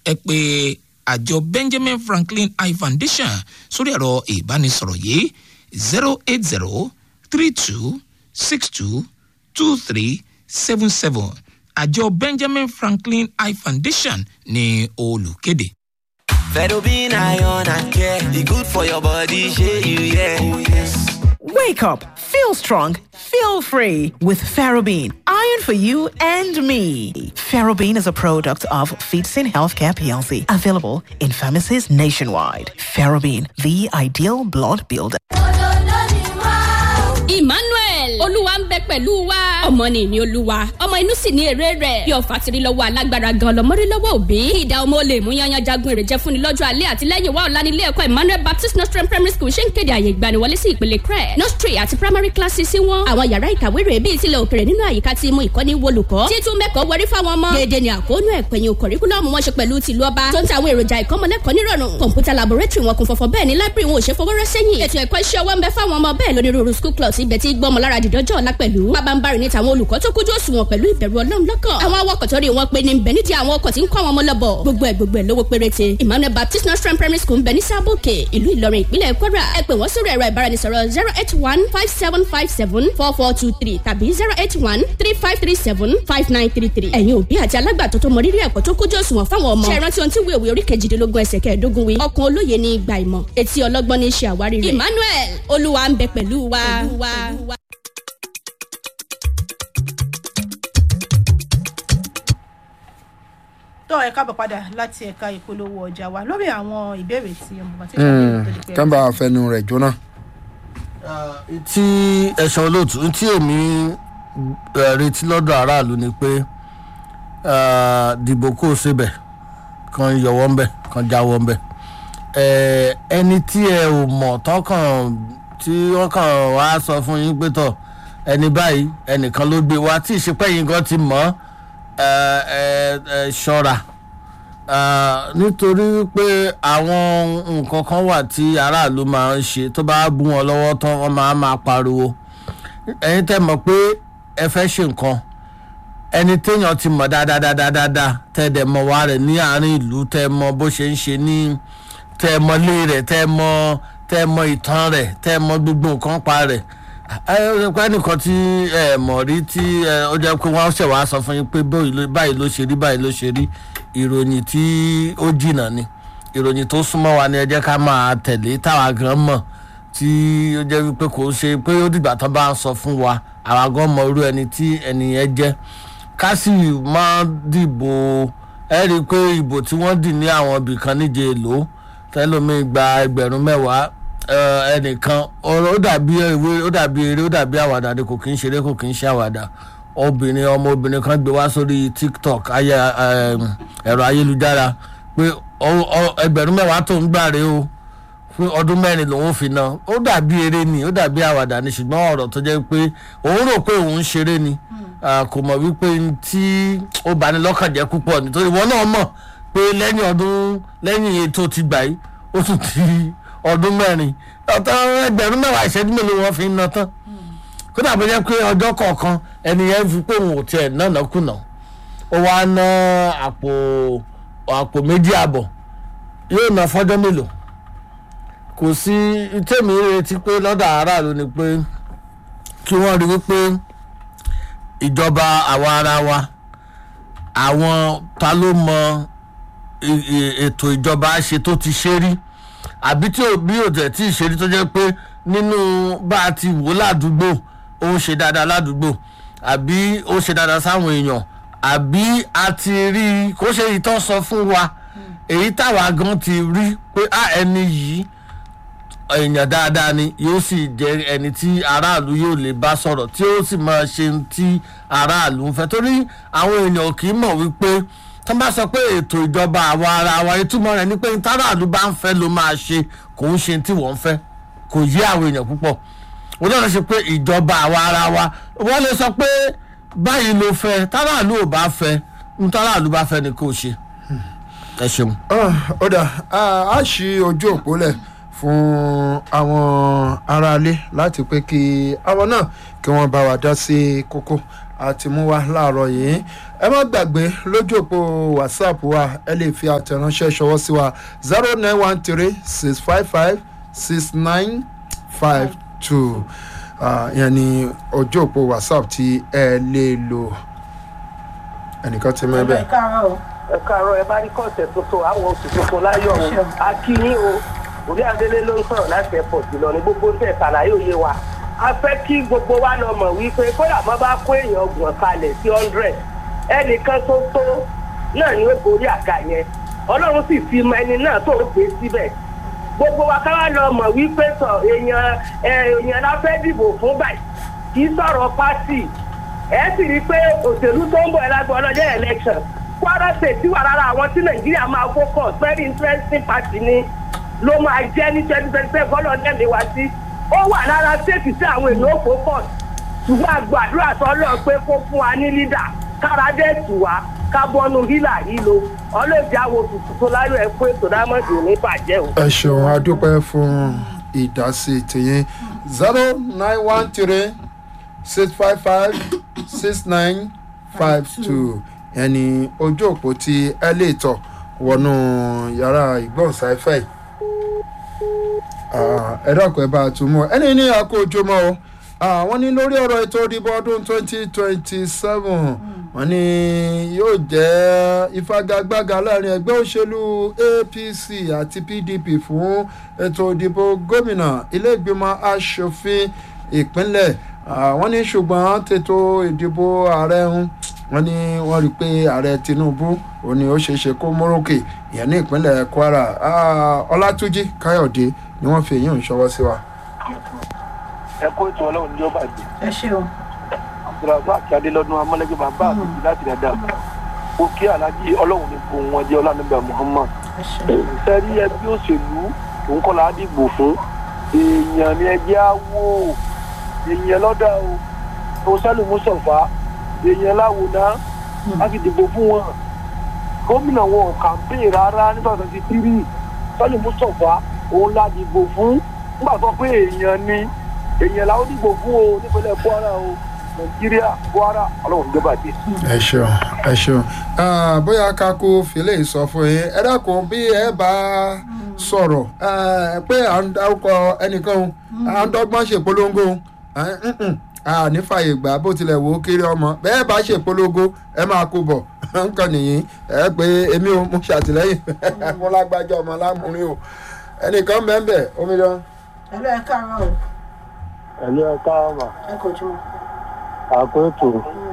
ẹ pé àjọ benjamin franklin eye foundation sórí ẹ̀rọ ìbánisọ̀rọ̀ yìí zero eight zero three two six two two three seven seven àjọ benjamin franklin eye foundation ní olùkéde. Fedobin iron and care, e good for your body, shey you yeah. Oh, yes. Wake up, feel strong, feel free with Ferrobin. Iron for you and me. Ferrobin is a product of Feetsin Healthcare PLC, available in pharmacies nationwide. Ferrobin, the ideal blood builder. emmanuel olúwa ń bẹ pẹ̀lú wa ọmọ ni ìní olúwa ọmọ inú sì ní èrè rẹ̀ bí ọ̀fà tiri lọ́wọ́ alágbára gan lọ́mọdé lọ́wọ́ òbí ìdá ọmọ olè mú yanyan jagun èrè jẹ́ fúnni lọ́jọ́ alẹ́ àti lẹ́yìn wa ọ̀la nílé ẹ̀kọ́ emmanuel baptist nostrum primary school ṣe ń kéde àyè ìgbaniwọlé sí ìpele crẹ nostri àti primary classes sí wọn àwọn yàrá ìkàwé rẹ̀ bíi tilẹ̀ òkèrè nínú àyíká tí mú ìkọ́ni wolùkọ́ títún mẹ́kọ̀ọ́ wọrí fáwọn ọmọ dédé ni àkóónú ẹ̀pẹ̀yìn kọ̀ríkúlọ́ọ̀mù wọn ṣe pẹ̀lú tìlú ọba tó ń ta àwọn èròjà ìkọ́mọlẹ́kọ̀ọ́ nírọ̀rùn kọ̀ǹpútà laboratory wọn kún fọ́fọ́ bẹ́ẹ̀ ni library wọn ò ṣe fọwọ́rọ́ sẹ́yìn ètò ẹ̀kọ́ iṣẹ́ ọwọ́ ń bẹ fáwọn ọmọ bẹ́ẹ̀ lónírúurú school clubs ibẹ̀ tí gbọ́mọ lára dìdọ́jọ́ ọ̀la pẹ̀lú pabambarì ní tàwọn olùkọ́ tó kójú òṣùwọ̀n pẹ̀lú ìbẹ̀rù ọlọ́run lọ́kàn àwọn awakọ̀ tó rí wọn pé ní bẹ̀ nídìí àwọn ọkọ̀ tí ń kọ́ àwọn ọmọ lọ́bọ̀ gbogbo ẹ̀ gbogbo ẹ̀ lówó péréte emmanuel baptist nursery primary school ń bẹ ní sábòkè ìlú ìlọrin ìpínlẹ̀ kwara ẹ pè wọ́n sórí ẹ̀rọ ìbáraẹnisọ̀rọ̀ zero eight one five seven five seven four four two three tàbí zero eight one three five three seven five nine three three ẹ̀yin òbí àti alágbàtọ́ tó mọ rírì ẹ̀kọ́ tó kójú òṣùwọ̀n fáwọn ọmọ ṣe rántí ohun tí wíwèwé orí kejìdínlógún ẹsẹ̀ kẹẹ̀ẹ́dógún wí ọkàn olóye ní ìgbà ìmọ̀ etí ọlọ́gbọ́n ní í ṣe àwárí rẹ̀ emmanuel olúwa ń bẹ pẹ̀lú wa. tó ẹ káàbọ̀ padà láti ẹ̀ka ìpolówó ọjà wa lórí àwọn ìbéèrè tí ọmọ kan tí ó ṣàbẹ̀wò tó di pé. kán bá fẹnu rẹ̀ jóná. tí ẹ̀sán olóòtú tí èmi eh, retí lọ́dọ̀ aráàlú ni pé eh, dìbò kó o ṣe bẹ̀ kan yọwọ́ ń bẹ̀ kan jáwọ́ ń bẹ̀ Eh, ẹni tí ẹ ò mọ̀ tọkàn tí wọ́n kàn wá sọ fún yín pé tọ̀ ẹni báyìí ẹnìkan ló gbé wá tí ìṣepẹ́ yín gan ti mọ̀ ẹ ẹ ẹ ṣọ́ra Ah, nítorí pé àwọn nǹkan kan wà tí aráàlú máa ń ṣe tó bá bú wọn lọ́wọ́ tán wọ́n máa máa pariwo ẹ̀yin tẹ́ mọ̀ pé ẹ fẹ́ ṣe nǹkan ẹni téèyàn ti mọ̀ dáadáa tẹ́ dẹ̀ mọ̀ wá rẹ̀ ní àárín ìlú tẹ́ mọ̀ bó ṣe ń ṣe ní tẹ́ mọ̀ lé rẹ̀ tẹ́ mọ̀ tẹ́ mọ̀ ìtàn rẹ̀ tẹ́ mọ̀ gbogbo nǹkan pa rẹ̀ ẹ ẹ pé nìkan tí ẹ mọ̀ rí tí ẹ ó jẹ́ pé wọ́n ṣẹ̀ wá sọ fún yín pé báyìí ló- báyìí ló ṣe rí báyìí ló ṣe rí ìròyìn tí ó jìnnà ni ìròyìn tó súnmọ́ wa ni ẹ jẹ́ ká máa tẹ̀lé táwa gan mọ̀ tí ó jẹ́ wípé kò ń ṣe pé ó dìgbà tó bá ń sọ fún wa àwa gan mọ irú ẹni tí ẹni yẹn jẹ́ ká sì máa dìbò ẹ rí i pé ìbò tí wọ́n dì ní àwọn ibì kan níje èlò tẹ́lómi gba ẹgbẹ̀rún mẹ́wàá ẹ, ẹnìkan ọ̀rọ̀ ó dàbí ìwé ó dàbí eré ó dàbí àwàdà ni kò kí ń ṣeré kò kí ń ṣe àwàdà obìnrin ọmọ obìnrin kan gbé wá sórí tiktok ayé ẹm, ẹ̀rọ ayélujára pé ọ- ọ- ẹgbẹ̀rún mẹ́wàá tó ń gbà rèé o fún ọdún mẹ́rin lòun fi ná ó dàbí eré ni ó dàbí àwàdà ni ṣùgbọ́n ọ̀rọ̀ tó jẹ́ pé òun rò pé òun ń ṣeré ni Ah, kò mọ̀ wípé n tí ó bani lọ́kàn jẹ́ púpọ̀ nítorí ìwọ náà mọ̀ pé lẹ́yìn ọdún lẹ́yìn ètò ti gbà yìí ó tún ti ọdún mẹ́rin ọ̀tọ̀ ẹgbẹ̀rún mẹ́wàá ìṣẹ́jú mélòó wọn fi ń ná tán kódà bó jẹ́ pé ọjọ́ kọ̀ọ̀kan ẹni yẹn fi pé òun ò tiẹ̀ náà kùnà ó wá ná àpò àpò méjì àbọ̀ yóò ná fọ́jọ́ mélòó kò sí tèmi retí pé lọ́dọ̀ aráàlú ni pé kí wọ́n rí wípé ìjọba àwa ara wa àwọn ta ló mọ i- i- ètò ìjọba ṣe tó ti ṣe rí àbí tí ò bí òtẹ̀ tí ì ṣe rí tó jẹ́ pé nínú bá a ti wò ládùúgbò ó ń ṣe dáadáa ládùúgbò àbí ó ṣe dáadáa sáwọn èèyàn àbí a ti rí i kó ṣe ìtàn sọ fún wa èyí táwa gan ti rí pé a ẹni yìí èèyàn dáadáa ni yóò sì jẹ ẹni tí aráàlú yóò lè bá sọ̀rọ̀ tí ó sì máa ṣe ohun tí aráàlú ń fẹ́ torí àwọn èèyàn kì í mọ̀ wípé tó bá sọ pé ètò ìjọba àwa ara wa ìtumọ̀ rẹ̀ ni pé ohun táráàlú bá ń fẹ́ ló máa ṣe kò ń ṣe ohun tí wọ́n ń fẹ́ kò yé àwọn èèyàn púpọ̀ wọ́n náà ṣe pé ìjọba àwa ara wa wọ́n lè sọ pé báyìí ló fẹ́ táráàlú ò bá fẹ́ ohun táráàlú bá fẹ́ ni kò ṣe ẹ ṣeun. ó dà á ṣí ojú òpó lẹ̀ fún àwọn aráalé láti pé kí àwọn náà kí wọ́n bá wa dá sí kókó àti mú wa láàárọ̀ yìí ẹ má gbàgbé lójú òpó whatsapp wa ẹ lè fi àtẹ̀ránṣẹ́ ṣọwọ́ sí wa zero nine one three six five five six nine five two ìyẹn ni ojú òpó whatsapp tí ẹ lè lò ẹnìkan ti mọ ẹ ẹ bẹ́ẹ̀. káàárọ̀ o. ẹ káàárọ̀ ẹ bá rí kọ́ọ̀tẹ̀ tuntun àwọn oṣù tuntun láyọ̀ o a kí yín o òbí adélé ló ń sọ̀rọ̀ láti airport lọ ní gbogbo tẹ̀ ṣàlàyé òye wa a fẹ́ kí gbogbo wa lọ mọ̀ wípé kódà má bá kó èèyàn ọgbọ̀n kalẹ̀ sí hundred ẹnìkan tó tó náà ni ó borí àga yẹn ọlọ́run sì fi mọ ẹni náà tó ń gbé síbẹ̀ gbogbo wa ká wá lọ mọ̀ wípé sọ èèyàn ẹ, èèyàn la fẹ́ dìbò fún báyìí kì í sọ̀rọ̀ pátì ẹ sì rí i pé òṣèlú tó ń bọ̀ ẹlágbọ́n ọlọ́jọ́ election kwara state wà lára àwọn tí nàìjíríà máa focus very interesting party ni ló máa jẹ́ ní twenty twenty seven bọ́lá ọdẹ mi wá sí ó wà lára state tí àwọn èèyàn ó focus ṣùgbọ́n àgbàdúrà sọ́lọ́ pé kó fún wa ní leader kára dé tù wá ká bọ́nu hílà yìí lo ọlọ́ọ̀dì àwọn òtútù tó láyọ̀ ẹ̀ fún ètò dámọ̀dì ní bàjẹ́ o. ẹ ṣeun adúpẹ́ fún ìdásí tìyín zero nine one three six five five six nine five two ẹni ojú òpó tí ẹ lè tọ̀ wọnú yàrá ìgbọ̀nsáfẹ́ yìí Ah, ẹ dákun ẹ bá a tún mọ́ ẹni ní àkójọmọ́ o Ah, wọ́n ní lórí ọ̀rọ̀ ètò ìdìbò ọdún twenty twenty seven wọ́n ní yóò jẹ́ ìfagagbága láàrin ẹgbẹ́ òṣèlú apc àti pdp fún ètò ìdìbò gómìnà ilé ìgbìmọ̀ asòfin ìpínlẹ̀ Ah, wọ́n ní ṣùgbọ́n tètò ìdìbò ààrẹ ń wọ́n ní wọ́n rí i pé ààrẹ tinubu òun ni ó ṣeé ṣe kó mórókè ìyẹn ní ìpínlẹ̀ kwara Ah, ọlátúnjì káyọ̀dé ni wọ́n fi èyí ń ṣọwọ́ sí wa. ẹ kó ètò ọlọ́run ní ó bàjẹ́ ẹ ṣeun. abdulrasaq adélọ́dún amọ́lẹ́gbẹ́ bàbá àbíjì láti dáadáa ó kí alájí ọlọ́run ní kó wọn jẹ́ ọlánúbà muhammad ẹ ṣeun. sẹ́rí ẹbí òṣèlú òun kọ́ la á dìbò fún èèyàn ni ẹjẹ́ á wò ó èèyàn lọ́dà o tó sẹ́lù mùsọ̀fà èèyàn láwo náà á fi dìbò fún wọn gómìnà wọn ò kàmpé rárá nígbà tó ti tírì sẹ́lù mùsọ̀fà òun la dìbò fún nígbà tó pé èèyàn ni èèyàn làwọn dìbò fún o nípínlẹ̀ kwara o nàìjíríà kwara ọlọ́run ló bàjẹ́. ẹ ṣeun ẹ ṣeun Ah, bóyá kakú fìlẹ̀ sọ fún yín ẹ dákun bí ẹ bá sọ̀rọ̀ eh, pé à ń dárúkọ ẹnìkan o, à ń dọ́gbọ́n ṣèpolongo eh, mm-mm, a ní fàyè gbà bó tilẹ̀ wò ó kéré ọmọ bẹ́ẹ̀ bá ṣèpolongo ẹ máa kó bọ̀ nǹkan nìyí ẹ pé èmi ò mo ṣàtìlẹ́yìn mo lágbájá ọmọ lámúrin o ẹnìkan bẹ́ẹ̀ bẹ́ẹ̀ omidan. ẹ lọ ẹ káàárọ̀ o. ẹ̀lú ẹ̀ka ọmọ ẹ kò jùmọ̀. àkótó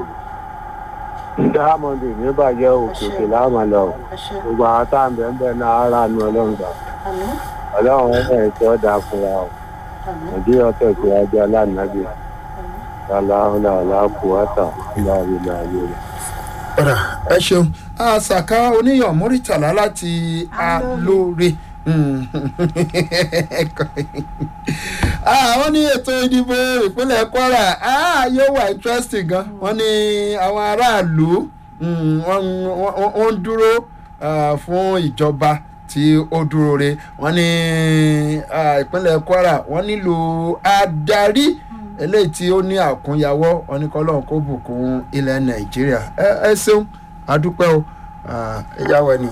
diamond ní bàjẹ́ òkè òkè láàmà lọ ẹ ṣe. gbogbo àwọn tá à ń bẹ̀ ń bẹ̀ náà ara nu ọlọ́run gbà àmì ọlọ́run ẹ̀ tí ó dáa fúnra o àmì nàìjíríà tẹ̀sí ajá lánàbí aláhùnà aláàkúwátà láàrin ààyè rẹ̀. ọ̀rà ẹ ṣeun àṣàkà oníyàn mórítàlá láti alóore àwọn ní ètò ìdìbò ìpínlẹ̀ kwara ah, yóò wà interesting gan wọ́n ní àwọn aráàlú mm, wọ́n wọ́n- wọ́n ń dúró ah, fún ìjọba tí ó dúró re wọ́n ní ah, ìpínlẹ̀ kwara wọ́n nílò adarí eléyìí tí ó ní àkúnyawọ́ wọn ní kọ́lọ́n kó bùkún ilẹ̀ nàìjíríà ẹ ẹ ṣeun adúpẹ́ o Ah, ẹ yáwọ ni.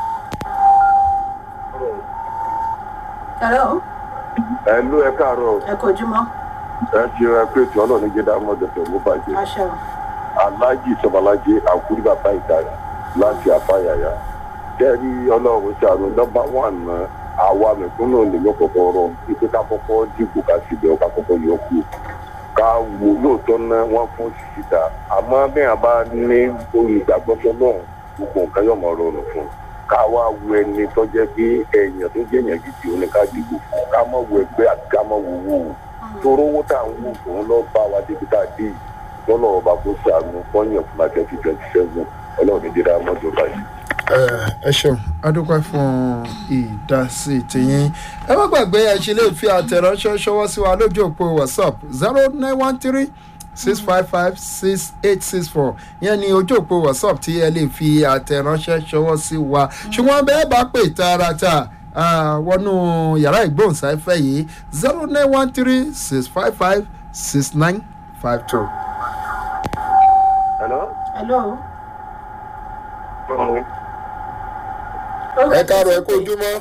hello ẹlú ẹ káàárọ ẹ kò jùmọ̀. ẹ ti rẹ pé tí ọlọrun jẹ dá mọdé tó mú bàjẹ àṣẹ o. aláàjì sọmọlájẹ àkúrí bàbá ìdára láti àfàyàyà kẹrí ọlọrun ṣàrò nọmba wàn ná àwa mẹkúnnù nìyọ kọkọ rọ ipe ká kọkọ dìbò ká sì bẹ ká kọkọ yọ kú ká wò lóòótọ́ ná wọ́n fún sísíta àmọ́ bẹ́ẹ̀ bá ní olùgbàgbọ́sọ náà gbogbo nǹkan yóò mọ̀ rọrùn fún un ká wá wo ẹni tó jẹ́ pé èèyàn tó jẹ́ èèyàn gidi òun ni ká dìbò fún ká mọ̀ wo ẹgbẹ́ àti ká mọ̀ wo owó o toró owó tá à ń wò òun lọ bá wa débi tá a dé yìí lọ́nà ọba kó sàánú fọ́yàn fún la twenty twenty seven ọlọ́run ní dídá mọ́tò báyìí. ẹ ẹ ṣeun adúpẹ́ fún ìdásí tìyín ẹ má gbàgbé ẹ ṣe lè fi àtẹ̀ránṣẹ́ ṣọwọ́ sí wa lójú òpó whatsapp zero nine one three six five five six eight six four yẹn ni ojú òpó whatsapp tí ẹ lè fi àtẹ̀ránṣẹ́ ṣọwọ́ sí wa ṣùgbọ́n bẹ́ẹ̀ bá pè tààràtà ah, wọnú yàrá ìgbóhùnsáfẹ́ yìí zero nine one three six five five six nine five two. hello. ẹ káàárọ̀ ẹ kó ojúmọ́.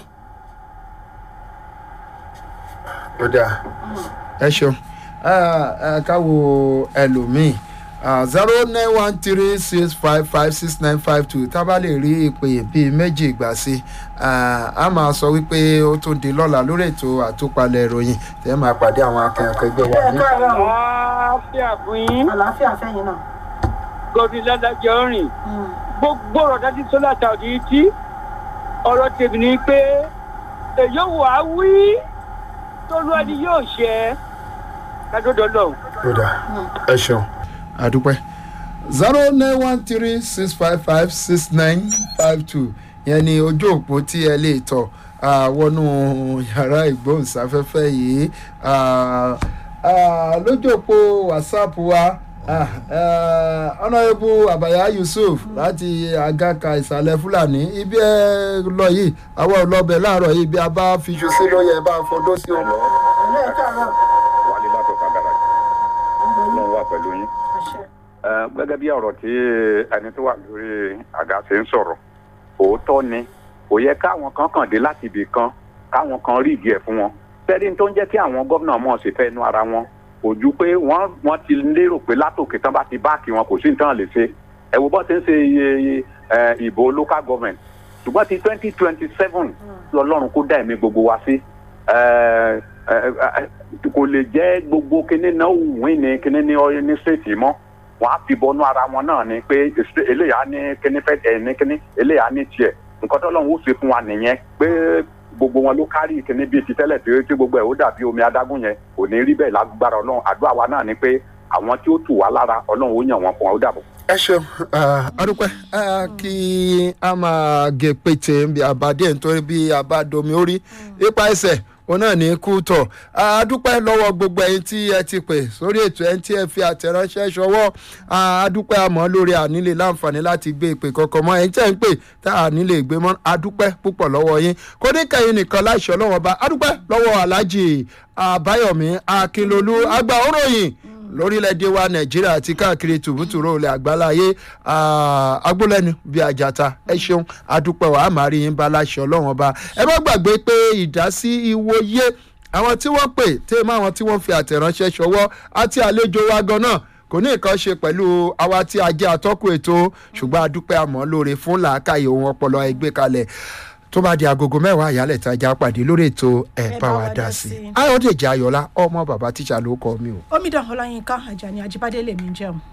ó dáa ẹ ṣeun ẹ ká wo ẹlòmíì zero nine one three six five five six nine five two tá a bá lè rí ìpè bíi méjì gbà sí a máa sọ wípé ó tún di lọ́la lórí ètò àtúpalẹ̀ ìròyìn tẹ́ ẹ máa pàdé àwọn akẹ́kọ̀ọ́ ẹgbẹ́ wa ní. àlàáfíà fún yín. àlàáfíà fẹ́yìn náà. gòdì ládàjọ rìn gbogbo ọ̀rọ̀ dájú sólà tàbí tí ọ̀rọ̀ tèmi ni pé èyí wà á wí tólúwa ni yóò ṣe kádọ́dọ́ lọ́hùn. ó dà ẹ ṣeun àdúpẹ́ zero nine one three six five five six nine five two yẹn ni ojú òpó tí ẹ lè tọ̀ wọnú yàrá ìgbóhùnsáfẹ́fẹ́ yìí lójú òpó whatsapp wa honourable abaya yusuf láti agaka ìsàlẹ̀ fúlàní ibi ẹ lọ yìí àwọn ọlọ́bẹ̀ láàárọ̀ yìí bí a bá fi ṣu sí lóye bá a fọdọ́ sí ọmọ. wálé látọ̀ kàgàrà náà wà pẹ̀lú yín. gẹ́gẹ́ bí ọ̀rọ̀ tí ẹni tó wà lórí àga ṣe ń sọ̀rọ̀ òótọ́ ni kò yẹ káwọn kan kàn dé láti ibì kan káwọn kan rí ìdí ẹ̀ fún wọn tẹ́lẹ̀ tó ń jẹ́ kí àwọn gómìnà mọ̀ sí fẹ́ nu ara wọn kò ju pé wọ́n wọ́n ti lérò pé látòkè tán bá ti báàkì wọn kò sí nǹkan lè ṣe ẹ wo bọ́ ti ń ṣe iye ìbò local government ṣùgbọ́n ti twenty twenty seven lọ́lọ́run kó dá ẹ̀mí gbogbo wa sí kò lè jẹ́ gbogbo kíní náà wín ní kíní ní ọyẹ ní state mọ́ wọ́n á fi bọnú ara wọn náà ni pé eléyà ní kíní fẹ́ ẹ̀ ní kíní eléyà ní tiẹ̀ nǹkan tó lọ́run ó ṣe fún wa nìyẹn pé gbogbo wọn ló kárí kíní bíi ti tẹ́lẹ̀ tí gbogbo ẹ̀ ó dàbí omi adágún yẹn kò ní rí bẹ́ẹ̀ lágbára ọlọ́run àdúrà wa náà ni pé àwọn tí ó tù wá lára ọlọ́run ó yàn wọ́n fún wa ó dàbọ̀. ẹ ṣeun adúpẹ́ kí a máa gé pété bí abadé nítorí bí abadomi orí ipa ẹsẹ̀ òun náà ní kú tọ̀ adúpẹ́ lọ́wọ́ gbogbo ẹ̀yin tí ẹ ti pè sórí ètò ẹni tí ẹ fi àtẹ̀ránṣẹ́ ṣọwọ́ adúpẹ́ àmọ́ lórí ànílè láǹfààní láti gbé ìpè kankan mọ́ ẹ̀yin tí ẹ̀ ń pè tá ànílè gbé mọ́ adúpẹ́ púpọ̀ lọ́wọ́ yín kò ní kẹ́yìn nìkan láìṣọ́ lọ́wọ́ bá adúpẹ́ lọ́wọ́ aláàjì àbáyọ̀mí akínlolú àgbà òròyìn lórílẹ̀‐èdè wa nàìjíríà àti káàkiri tùbútùrú olè àgbáláyé agbólẹ́nu bíi àjàta ẹ ṣeun adúpẹ́ wàá máa rí yín bá láṣẹ ọlọ́run ọba ẹ má gbàgbé pé ìdásí ìwòye àwọn tí wọ́n pè tẹ́ mọ́ àwọn tí wọ́n fi àtẹ̀ránṣẹ́ ṣọwọ́ àti àlejò wa gan náà kò ní nǹkan ṣe pẹ̀lú àwa tí a jẹ́ atọ́kùn ètò ṣùgbọ́n adúpẹ́ àmọ́ lóore fún làákàyè ohun ọpọlọ ẹgbẹ́ kalẹ̀ tó bá di agogo mẹ́wàá àyálẹ̀ tajà pàdé lórí ètò ẹ̀ bá wa dá sí i ayọ̀dèjì ayọ̀lá ọmọ bàbá tíṣà ló kọ́ mi o. omidan ọláyínká ajani ajibade lèmi ń jẹun.